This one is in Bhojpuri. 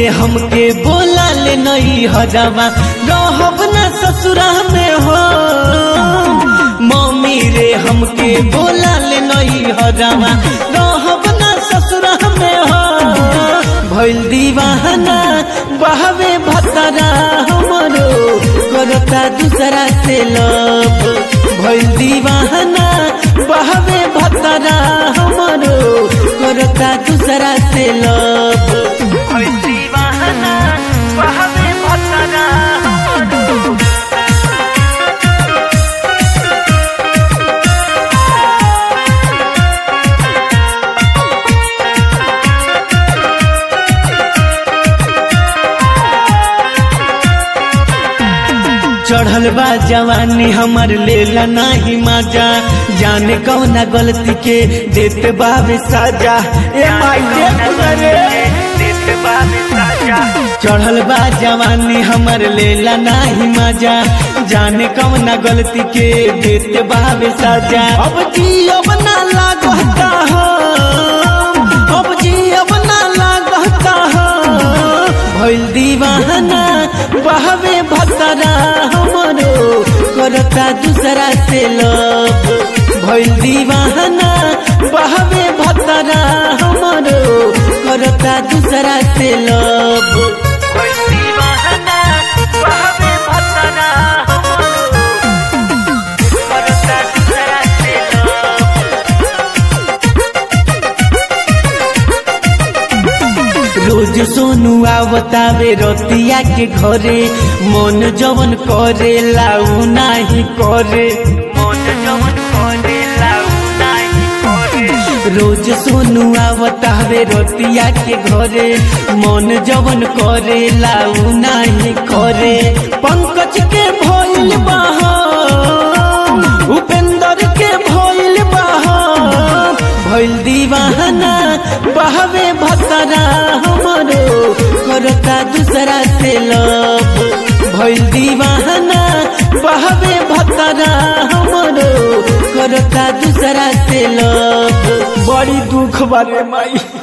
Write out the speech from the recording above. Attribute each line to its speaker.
Speaker 1: हमके बोला ले नई हजावा रहब ना ससुरा में हो मम्मी रे हमके बोला ले नई हजावा रहब ना ससुरा में हो भइल दीवाना बहवे भतरा हमरो करता दूसरा से लब भइल दीवाना बहवे भतरा हमरो करता दूसरा से लब भइल दीवाना बहवे भतरा हमरो चढ़ल बा जवानी हमर लेला नाही मजा जाने कौना गलती के देते बाबे साजा ए माई रे चढ़ल बा जवानी हमर लेला नाही मजा जाने कौना गलती के देते बाबे साजा अब जी अब ना लागता हो अब जी अब ना लागता हो भइल दीवाना बहवे भतरा हमरो करता दूसरा से लब भइल दीवाना बहवे भतरा हमरो करता दूसरा से लब भइल दीवाना बहवे भतरा हमरो करता दूसरा से लब रोज सोनू आवतावे रतिया के घरे मन जवन करे लाऊ नाही करे मन जवन करे लाऊ नाही करे रोज सोनू आवतावे रतिया के घरे मन जवन करे लाऊ नाही करे पंकज के भइल बहा उपेंद्र के भइल बहा भइल दीवाना बहवे भतरा हमरो करता दूसरा से लब भइल दीवाना बहवे भतरा हमरो करता दूसरा से लब बड़ी दुख बारे माई